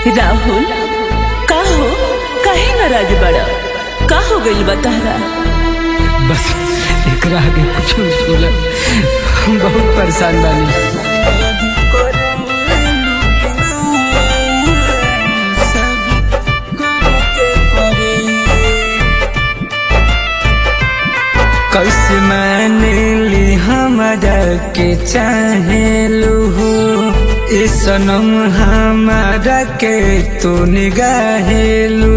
राहुल का हो काहे नाराज बड़ा का हो गइल बा तहरा बस एकरा आगे कुछ बोला हम बहुत परेशान बानी कैसे मान ली हमारा के चाहे लू ए सनम हमारा के तू निगाहे लू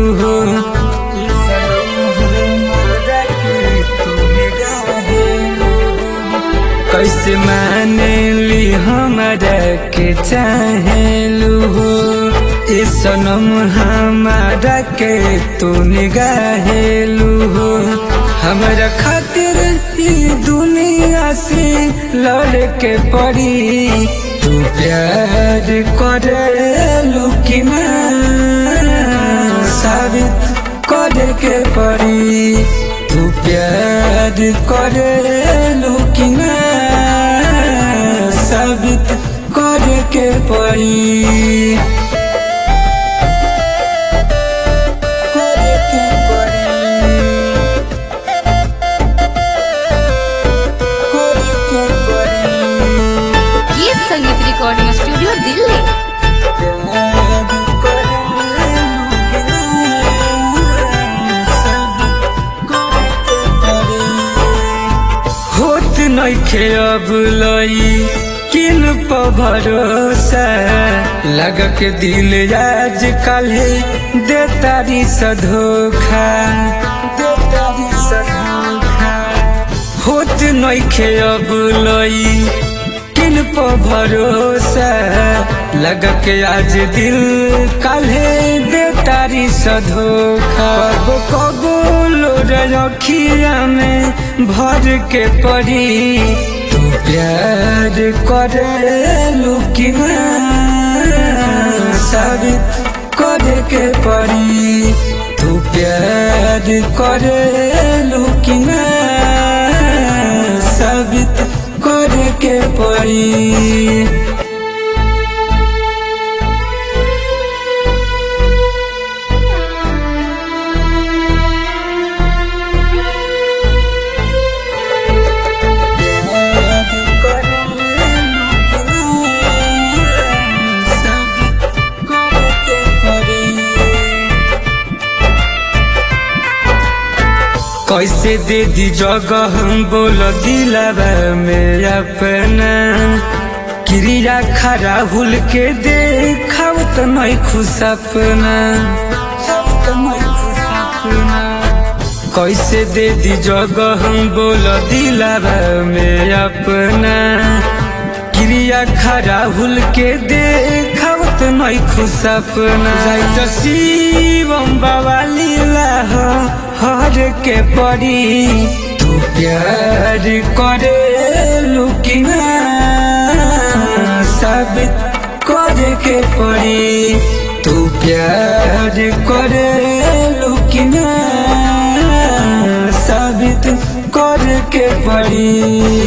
कैसे मान ली हमारा के चाहे लू ए सनम हमारा के तू निगाहे लू हमारा खातिर ई दुनिया से लड़ के पड़ी तू प्यार करे कि ना साबित करे के पड़ी तू प्यार करे कि ना साबित करे के पड़ी करे के पड़ी करे के पड़ी ये संगीत रिकॉर्डिंग स्टूडियो दिल्ली होत नइखे अब लई किन प भरोसा लग के दिल आज काल्हे दे तारी सधोखा दे तारी सधोखा होत नइखे अब लई किन प भरोसा लग के आज दिल काल्हे दे तारी सधोखा कबो कबो लोर अखिया में भर के पड़ी तू प्यार करे कि ना साबित करे के पड़ी तू प्यार करे कि ना साबित करे के पड़ी कैसे दे दी जगह हम बोल दिलावा में अपना क्रिया खरा भूल के देखाव तो नहीं खुश अपना कैसे दे दी जगह हम बोल दिलावा में अपना क्रिया खरा भूल के देखाव तो नहीं खुश अपना जाइत शिवम बाबा लीला हो हर के पड़ी तू प्यार करे कि ना साबित करे के पड़ी तू प्यार करे कि ना साबित करे के पड़ी